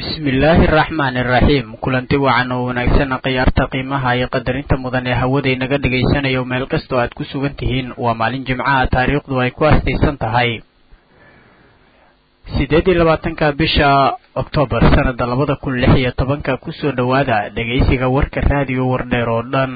bismillaahi araxmaani iraxiim kulanti wacan oo wanaagsan khiyaarta qiimaha iyo qadarinta mudan ee hawaday naga dhagaysanayo meel kastoo aad ku sugan tihiin waa maalin jimcaha taariikhdu ay ku astaysan tahay sideed iyo labaatanka bisha oktoobar sanada labada kun lix iyo tobanka kusoo dhowaada dhegaysiga warka raadiyo wardheer oo dhan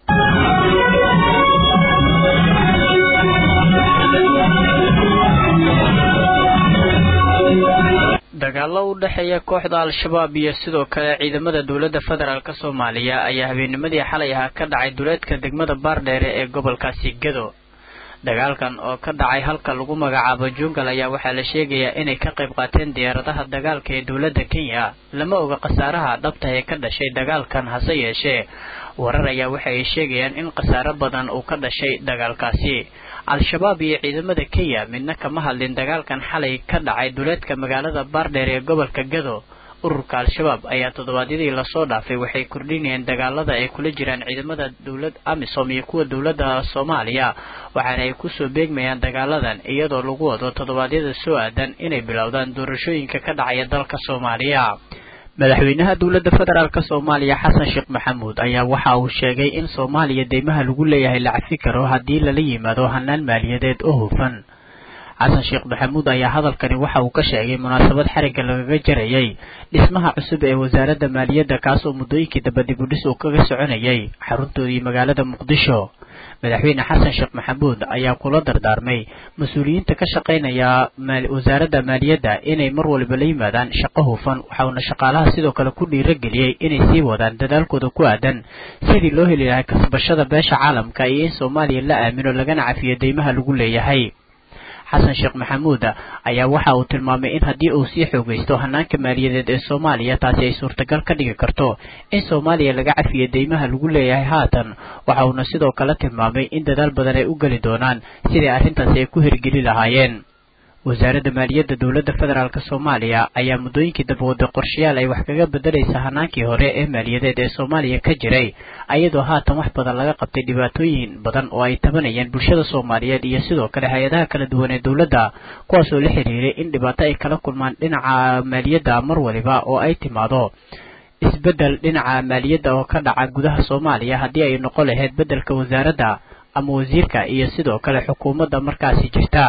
dagaalo u dhexeeya kooxda al-shabaab iyo sidoo kale ciidamada dowladda federaalk soomaaliya ayaa habeennimadii xalay ahaa ka dhacay duleedka degmada baardheere ee gobolkaasi gado dagaalkan oo ka dhacay halka lagu magacaabo jungal ayaa waxaa la sheegayaa inay ka qayb qaateen diyaaradaha dagaalka ee dowladda kenya lama oga khasaaraha dhabta ee ka dhashay dagaalkan hase yeeshee warar ayaa waxa ay sheegayaan in khasaaro badan uu ka dhashay dagaalkaasi al-shabaab iyo ciidamada kenya midna kama hadlin dagaalkan xalay ka dhacay duleedka magaalada baardheer ee gobolka gado ururka al-shabaab ayaa toddobaadyadii lasoo dhaafay waxay kordhinayeen dagaalada ay kula jiraan ciidamada dowlad amisom iyo kuwa dowladda soomaaliya waxaana ay kusoo beegmayaan dagaaladan iyadoo lagu wado toddobaadyada soo aadan inay bilowdaan doorashooyinka ka dhacaya dalka soomaaliya madaxweynaha dowladda federaalk soomaaliya xasan sheekh maxamuud ayaa waxa uu sheegay in soomaaliya deymaha lagu leeyahay la cafi karo haddii lala yimaado hanaan maaliyadeed oo hufan xasan sheekh maxamuud ayaa hadalkani waxa uu ka sheegay munaasabad xarigga lagaga jarayay dhismaha cusub ee wasaaradda maaliyadda kaasoo muddooyinkii daba dibudhis uu kaga soconayay xaruntoodii magaalada muqdisho madaxweyne xasan sheekh maxamuud ayaa kula dardaarmay mas-uuliyiinta ka shaqaynaya wasaaradda maaliyadda inay mar waliba la yimaadaan shaqo hufan waxauna shaqaalaha sidoo kale ku dhiirageliyey inay sii wadaan dadaalkooda ku aadan sidii loo heli lahay kasbashada beesha caalamka iyo in soomaaliya la aamino lagana cafiyo deymaha lagu leeyahay xasan sheekh maxamuud ayaa waxa uu tilmaamay in haddii uu sii xoogaysto hanaanka maaliyadeed ee soomaaliya taasi ay suurtagal ka dhigi karto in soomaaliya laga cafiyo deymaha lagu leeyahay haatan waxa uuna sidoo kale tilmaamay in dadaal badan ay u geli doonaan sidii arrintaasi ay ku hirgeli lahaayeen wasaaradda maaliyadda dowladda federaalk soomaaliya ayaa muddooyinkii dabawada qorshayaal ay wax kaga bedelaysa hanaankii hore ee maaliyadeed ee soomaaliya ka jiray ayadoo haatan wax badan laga qabtay dhibaatooyin badan oo ay tabanayeen bulshada soomaaliyeed iyo sidoo kale hay-adaha kala duwan ee dowladda kuwaasoo la xiriiray in dhibaato ay kala kulmaan dhinaca maaliyadda mar waliba oo ay timaado isbeddel dhinaca maaliyadda oo ka dhaca gudaha soomaaliya haddii ay noqon lahayd beddelka wasaaradda ama wasiirka iyo sidoo kale xukuumadda markaasi jirta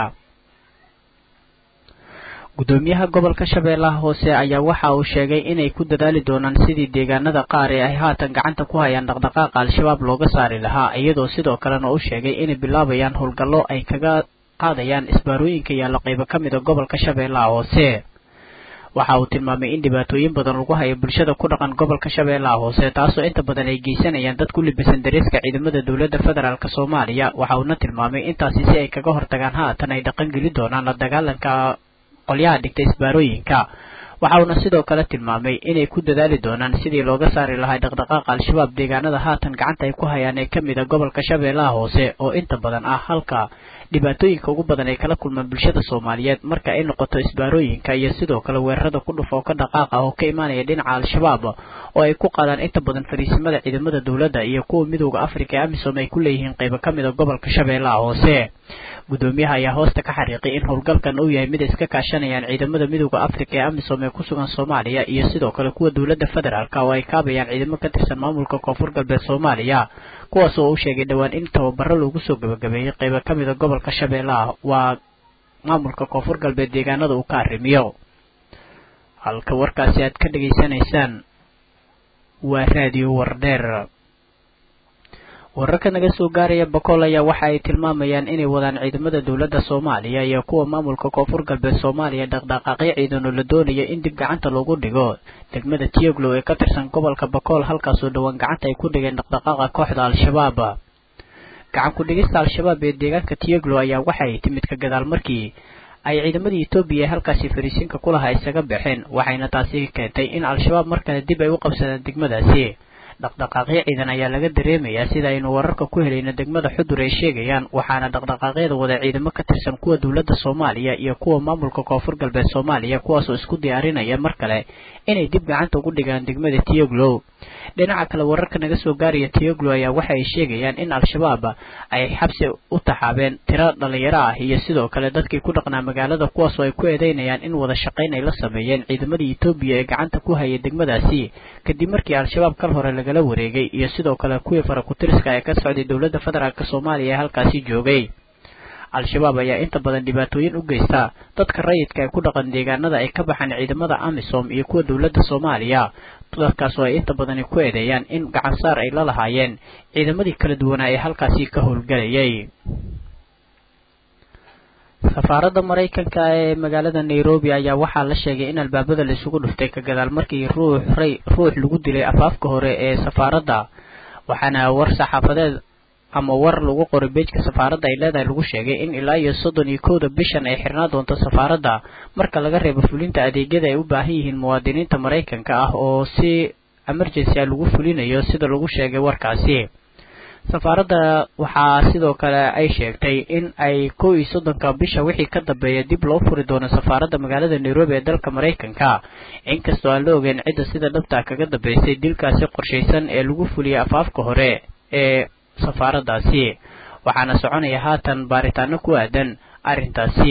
gudoomiyaha gobolka shabeellaha hoose ayaa waxa uu sheegay inay ku dadaali doonaan sidii deegaanada qaar ee ay haatan gacanta ku hayaan dhaqdhaqaaqa al-shabaab looga saari lahaa iyadoo sidoo kalena u sheegay inay bilaabayaan howlgallo ay kaga qaadayaan isbaarooyinka yaalla qaybo ka mida gobolka shabeellaha hoose waxa uu tilmaamay in dhibaatooyin badan lagu hayo bulshada ku dhaqan gobolka shabeellaha hoose taasoo inta badan ay geysanayaan dad ku libisan dareeska ciidamada dowladda federaalk soomaaliya waxa uuna tilmaamay intaasi si ay kaga hortagaan haatan ay dhaqan geli doonaan la dagaalanka qolyaha dhigta isbaarooyinka waxa uuna sidoo kale tilmaamay inay ku dadaali doonaan sidii looga saari lahaa dhaqdhaqaaqa al-shabaab deegaanada haatan gacanta ay ku hayaan ee ka mid a gobolka shabeellaha hoose oo inta badan ah halka dhibaatooyinka ugu badan ay kala kulmaan bulshada soomaaliyeed marka ay noqoto isbaarooyinka iyo sidoo kale weerarada ku dhufa oo ka dhaqaaqa oo ka imaanaya dhinaca al-shabaab oo ay ku qaadaan inta badan fariisimada ciidamada dowladda iyo kuwa midooda afrika ee amisom ay ku leeyihiin qaybo ka mid a gobolka shabeellaha hoose gudoomiyaha ayaa hoosta ka xariiqay in howlgalkan uu yahay mid iska kaashanayaan ciidamada midooda afrika ee amisom ee ku sugan soomaaliya iyo sidoo kale kuwa dowladda federaalk oo ay kaabayaan ciidamo ka tirsan maamulka koonfur galbeed soomaaliya kuwaas oo uu sheegay dhowaan in tababaro loogu soo gabagabeeyey qaybo ka mid a gobolka shabeellaha waa maamulka koonfur galbeed deegaanada uu ka arrimiyo halka warkaasi aad ka dhegaysanaysaan waa raadiyo wardheer wararka naga soo gaaraya bakool ayaa waxa ay tilmaamayaan inay wadaan ciidamada dowladda soomaaliya iyo kuwa maamulka koonfur galbeed soomaaliya dhaqdhaqaaqyo ciidan oo la doonayo in dib gacanta loogu dhigo degmada tioglow ee ka tirsan gobolka bakool halkaasoo dhowaan gacanta ay ku dhigeen dhaqdhaqaaqa kooxda al-shabaab gacan ku-dhigista al-shabaab ee deegaanka tioglow ayaa waxa ay timid ka gadaal markii ay ciidamadii etoobiya ee halkaasi fariisiinka kulaha isaga baxeen waxayna taasi keentay in al-shabaab mar kale dib ay u qabsadaan degmadaasi dhaqdhaqaaqyo ciidan ayaa laga dareemayaa sida aynu wararka ku helayno degmada xudur ay sheegayaan waxaana dhaqdhaqaaqyada wada ciidamo ka tirsan kuwa dowladda soomaaliya iyo kuwa maamulka koonfur galbeed soomaaliya kuwaasoo isku diyaarinaya mar kale inay dib gacanta ugu dhigaan degmada tiyoglow dhinaca kale wararka naga soo gaaraya tiyoglow ayaa waxa ay sheegayaan in al-shabaab ay xabsi u taxaabeen tiro dhalinyaro ah iyo sidoo kale dadkii ku dhaqnaa magaalada kuwaasoo ay ku eedeynayaan in wada shaqayn ay la sameeyeen ciidamadii etoobiya ee gacanta ku hayay degmadaasi kadib markii al-shabaab kal hore lagala wareegay iyo sidoo kale kuwii farakutiriska ee ka socday dowladda federaalk soomaaliya ee halkaasi joogay al-shabaab ayaa inta badan dhibaatooyin u geysta dadka rayidka ee ku dhaqan deegaanada ay ka baxaan ciidamada amisom iyo kuwa dowladda soomaaliya dadkaasoo ay inta badani ku eedeeyaan in gacansaar ay la lahaayeen ciidamadii kala duwanaa ee halkaasi ka howlgelayay safaaradda maraykanka ee magaalada nairobi ayaa waxaa la sheegay in albaabada la isugu dhuftay ka gadaal markii ruux ray ruux lagu dilay afaafka hore ee safaaradda waxaana war saxaafadeed ama war lagu qoray beejka safaaradda ay leedahay lagu sheegay in ilaa iyo soddon iyo kowda bishan ay xirnaa doonto safaaradda marka laga reebo fulinta adeegyada ay u baahan yihiin muwaadiniinta maraykanka ah oo si emergency a lagu fulinayo sida lagu sheegay warkaasi safaaradda waxaa sidoo kale ay sheegtay in ay kow iyo soddonka bisha wixii ka dambeeya dib loo furi doono safaaradda magaalada nairobi ee dalka maraykanka inkastoo aan la ogeyn cidda sida dhabta kaga dambeysay dilkaasi qorshaysan ee lagu fuliyay afaafka hore ee safaaraddaasi waxaana soconaya haatan baaritaano ku aadan arrintaasi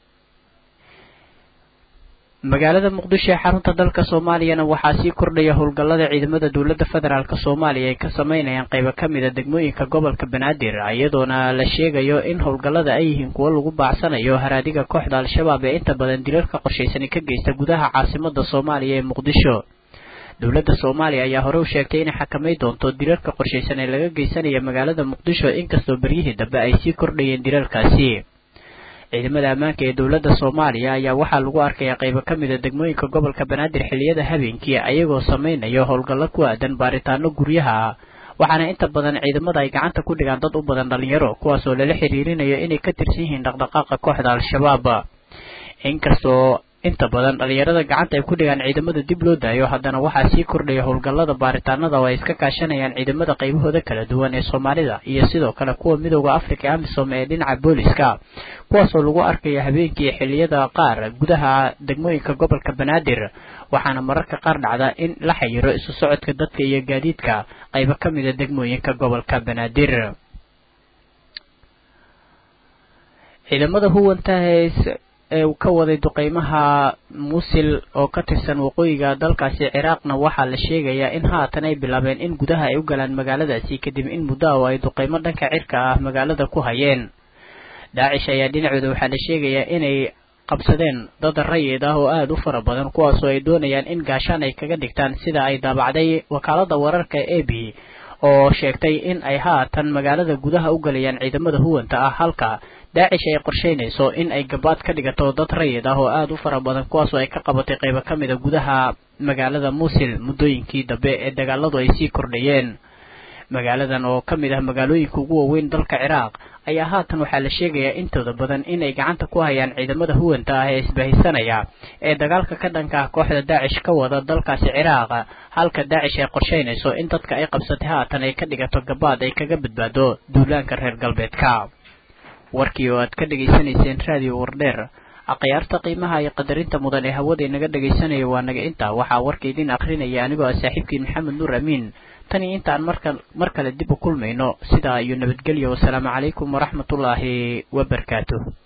magaalada muqdisho ee xarunta dalka soomaaliyana waxaa sii kordhaya howlgallada ciidamada dowladda federaalk soomaaliya ay ka sameynayaan qaybo ka mid a degmooyinka gobolka banaadir iyadoona la sheegayo in howlgallada ay yihiin kuwo lagu baacsanayo haraadiga kooxda al-shabaab ee inta badan dilalka qorshaysani ka geysta gudaha caasimada soomaaliya ee muqdisho dowladda soomaaliya ayaa hore u sheegtay inay xakamay doonto dilalka qorshaysan ee laga geysanaya magaalada muqdisho inkastoo beryihii dambe ay sii kordhayeen dilalkaasi ciidamada ammaanka ee dowladda soomaaliya ayaa waxaa lagu arkayaa qaybo ka mid a degmooyinka gobolka banaadir xilliyada habeenkii ayagoo samaynayo howlgallo ku aadan baaritaano guryaha waxaana inta badan ciidamada ay gacanta ku dhigaan dad u badan dhalinyaro kuwaasoo lala xiriirinayo inay ka tirsan yihiin dhaqdhaqaaqa kooxda al-shabaab inkastoo inta badan dhalinyarada gacanta ay ku dhigaan ciidamada dib loo daayo haddana waxaa sii kordhaya howlgallada baaritaanada oo ay iska kaashanayaan ciidamada qaybahooda kala duwan ee soomaalida iyo sidoo kale kuwa midooda africa ee amisom ee dhinaca booliska kuwaasoo lagu arkaya habeenkii xilliyada qaar gudaha degmooyinka gobolka banaadir waxaana mararka qaar dhacda in la xayiro isu socodka dadka iyo gaadiidka qaybo ka mid a degmooyinka gobolka banaadir ciidamada huwanta ee ka waday duqeymaha muusil oo ka tirsan waqooyiga dalkaasi ciraaqna waxaa la sheegayaa in haatan ay bilaabeen in gudaha ay u galaan magaaladaasi kadib in muddo oo ay duqeymo dhanka cirka ah magaalada ku hayeen daacish ayaa dhinacooda waxaa la sheegayaa inay qabsadeen dad rayid ah oo aada u fara badan kuwaasoo ay doonayaan in gaashaan ay kaga dhigtaan sida ay daabacday wakaalada wararka e b oo sheegtay in ay haatan magaalada gudaha u galayaan ciidamada huwanta ah halka daacish ay qorsheynayso in ay gabaad ka dhigato dad rayid ah oo aada u fara badan kuwaasoo ay ka qabatay qaybo ka mid a gudaha magaalada muusil muddooyinkii dambe ee dagaaladu ay sii kordhayeen magaaladan oo ka mid ah magaalooyinka ugu waaweyn dalka ciraaq ayaa haatan waxaa la sheegayaa intooda badan inay gacanta ku hayaan ciidamada huwanta ah ee isbahisanaya ee dagaalka ka dhanka ah kooxda daacish ka wada dalkaasi ciraaq halka daacish ay qorsheynayso in dadka ay qabsatay haatan ay ka dhigato gabaad ay kaga badbaado duulaanka reer galbeedka warkii oo aad ka dhegaysanayseen raadiyo wardheer akhyaarta qiimaha iyo qadarinta mudan ee hawada inaga dhegaysanaya waa naga intaa waxaa warka idin akrinaya anigoo ah saaxiibkiin maxamed nuur amiin tan iyo intaan marka mar kale dib u kulmayno sidaa iyo nabadgelyo wasalaamu calaykum waraxmatullaahi wabarakaatuh